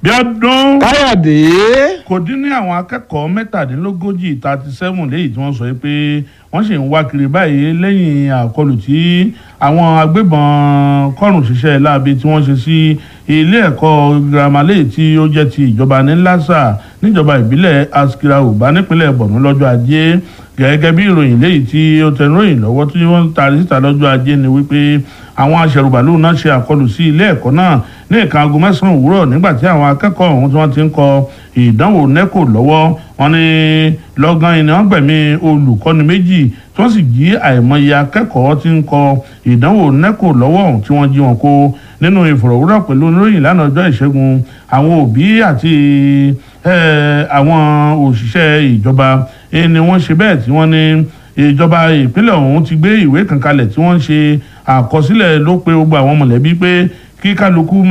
Bíọ́dún káyọ̀dé kò dín ní àwọn akẹ́kọ̀ọ́ mẹ́tàdínlógójì thirty seven léyìí tí wọ́n sọ pé wọ́n sì ń wá kiri báyìí lẹ́yìn àkọlù tí àwọn agbébọn kọrùn ṣiṣẹ́ láabi tí wọ́n ṣe sí ilé ẹ̀kọ́ girama léyìí tí ó jẹ́ ti ìjọba ní lásà níjọba ìbílẹ̀ askira uba nípínlẹ̀ borno lọ́jọ́ ajé gẹ́gẹ́ bí ìròyìn léyìí tí ó tẹnuròyìn lọ́wọ́ tí wọ́n taari síta lọ́jọ́ ajé ni wípé àwọn aṣẹ̀rùbàlù náà ṣe àkọlù sí ilé ẹ̀kọ́ náà ní nǹkan aago mẹ́sàn-án òwúrọ̀ nígbà tí àwọn akẹ́kọ̀ọ́ ọ̀hún tí wọ́n ti ń kọ ìdánwò nẹ́kò lọ́wọ́ wọn ní lọ́gán iná gbẹ̀mí olùkọ́ni méjì tí wọ́n sì jí àìmọye akẹ́kọ̀ọ́ tí ń kọ ìdánwò nẹ́kò lọ́wọ́ ọ̀hún tí wọ́n jí wọn kó nínú ìfọ̀rọ̀wérọ̀ pẹ̀lú oníròyìn lánàá ọjọ́ ìṣẹ́gun àwọn òbí àti àwọn òṣìṣẹ́ ìjọba ni wọ́n ṣe bẹ́ẹ̀ tí wọ́n ní ìjọba ìpínlẹ̀ ọ̀hún ti gbé ìwé kan kalẹ̀ tí wọ́n ń ṣe àkọsílẹ̀ ló pé gbogbo àwọn mọ̀lẹ́bí pé kí kálukú